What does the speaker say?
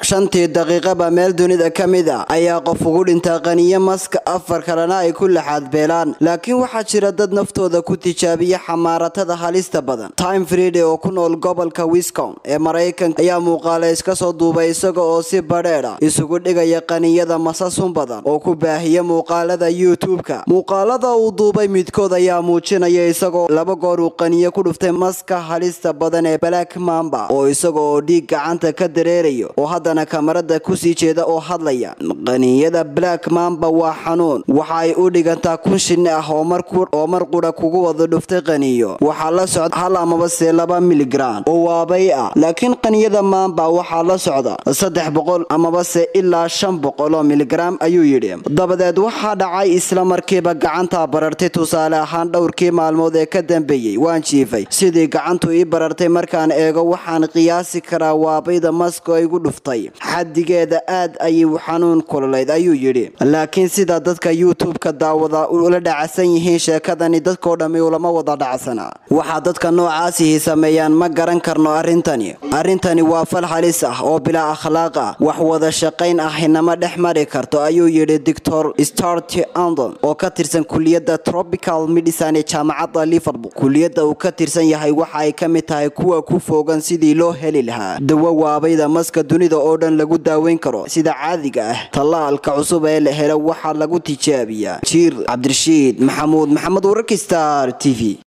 shantii daqiiqaba meel dunida ka mid a ayaa qof ugu dhintaa qaniyo maska afar kalena ay ku laxaad beelaan laakiin waxaa jira dad naftooda ku tijaabiya xamaaratada halista badan time friday oo ku nool gobolka wiscom ee maraykanka ayaa muuqaale iska soo duubay isaga oo si badheedha isugu dhigaya qaniyada masasun badan oo ku baahiya muuqaalada youtube-ka muuqaalada uu duubay midkood ayaa muujinaya isagoo laba goor uu qaniyo ku dhuftay maska halista badan ee black mamba oo isaga oo dhiig gacanta ka dareerayo oo haddana kamarada kusii jeeda oo hadlaya qaniyada black mamba waa xanuun waxa ay u dhigantaa kun shinni ah oo mar qura kugu wada dhuftay qaniyo waxaa la socda hal amaba se laba miligram oo waabay ah laakiin qaniyada mamba waxaa la socda saddex boqol amaba se ilaa shan boqol oo miligram ayuu yidhi dabadeed waxaa dhacay isla markiiba gacantaa barartay tusaale ahaan dhowrkii maalmood ee ka dambeeyey waan jiifay sidii gacantu ii barartay markaan eego waxaan qiyaasi karaa waabayda masko igu dhuftay xadigeeda aad ayay xanuun kululayd ayuu yidhi laakiin sida dadka youtube-ka daawada ula dhacasan yihiin sheekadani dadkoo dhammi ulama wada dhacsana waxaa dadka noocaasihi sameeyaan ma garan karno arrintani arrintani waa fal halis ah oo bilaa akhlaaq ah wax wada shaqayn ah inama dhex mari karto ayuu yidhi doctor start andon oo ka tirsan kuliyadda tropical medicine ee jaamacadda liverpool kuliyadda uu ka tirsan yahay waxa ay ka mid tahay kuwa ku foogan sidii loo heli lahaa dawo waabayda maska dunida oo dhan lagu daaweyn karo sida caadiga ah tallaalka cusub ee la helo waxaa lagu tijaabiyaa jiir cabdirashiid maxamuud maxamed wararka star t v